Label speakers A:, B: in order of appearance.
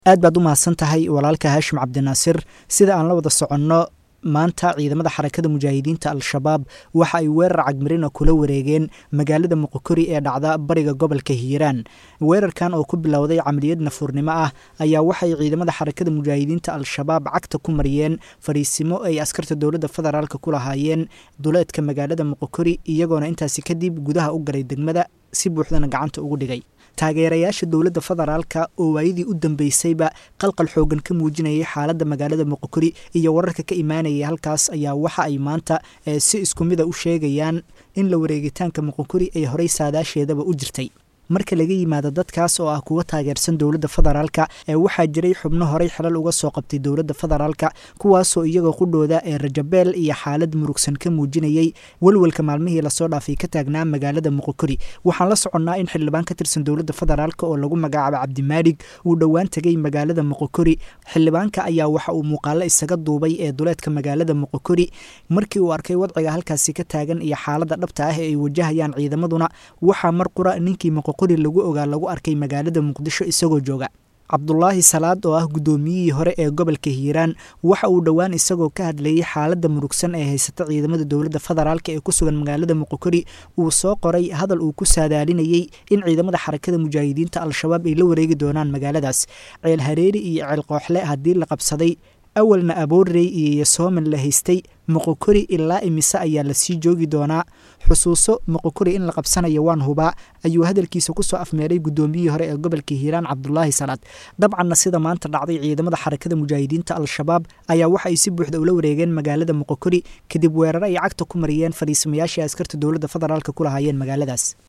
A: aad baad u mahadsan tahay walaalka haashim cabdinaasir sida aan la wada soconno maanta ciidamada xarakada mujaahidiinta al-shabaab waxa ay weerar cagmarina kula wareegeen magaalada muqokori ee dhacda bariga gobolka hiiraan weerarkan oo ku bilowday camaliyad nafuurnimo ah ayaa waxay ciidamada xarakada mujaahidiinta al-shabaab cagta ku mariyeen fadhiisimo ay askarta dowladda federaalk ku lahaayeen duleedka magaalada muqokori iyagoona intaasi kadib gudaha u galay degmada si buuxdana gacanta ugu dhigay taageerayaasha dowladda federaalka oo waayadii u dambeysayba qalqal xoogan ka muujinayay xaaladda magaalada muqokori iyo wararka ka imaanayay halkaas ayaa waxa ay maanta si isku mida u sheegayaan in la wareegitaanka muqokori ay horey saadaasheedaba u jirtay marka laga yimaado dadkaas oo ah kuwa taageersan dowladda federaalka ee waxaa jiray xubno horey xilal uga soo qabtay dowladda federaalka kuwaasoo iyagoo qudhooda ee rajabeel iyo xaalad murugsan ka muujinayay welwelka maalmihii lasoo dhaafay ka taagnaa magaalada muqokori waxaan la soconnaa in xildhibaan ka tirsan dowladda federaalk oo lagu magacaabo cabdimaalig uu dhowaan tegay magaalada muqokori xildhibaanka ayaa waxa uu muuqaalo isaga duubay ee duleedka magaalada muqokori markii uu arkay wadciga halkaasi ka taagan iyo xaaladda dhabta ah ee ay wajahayaan ciidamaduna waxaa mar qura ninkii muqokori lagu ogaa lagu arkay magaalada muqdisho isagoo jooga cabdulaahi salaad oo ah guddoomiyihii hore ee gobolka hiiraan waxa uu dhowaan isagoo ka hadlayay xaaladda murugsan ee haysata ciidamada dowladda federaalk ee ku sugan magaalada muqokori uu soo qoray hadal uu ku saadaalinayey in ciidamada xarakada mujaahidiinta al-shabaab ay la wareegi doonaan magaaladaas ceel hareeri iyo ceel qooxle haddii la qabsaday awalna aboorrey iyo yasooman la haystay moqokori ilaa imise ayaa lasii joogi doonaa xusuuso moqokori in la qabsanayo waan hubaa ayuu hadalkiisa kusoo afmeeray guddoomiyihii hore ee gobolka hiiraan cabdulaahi salaad dabcanna sida maanta dhacday ciidamada xarakada mujaahidiinta al-shabaab ayaa waxa ay si buuxda ula wareegeen magaalada moqokori kadib weeraro ay cagta ku mariyeen fadhiisamayaashii askarta dowladda federaalk ku lahaayeen magaaladaas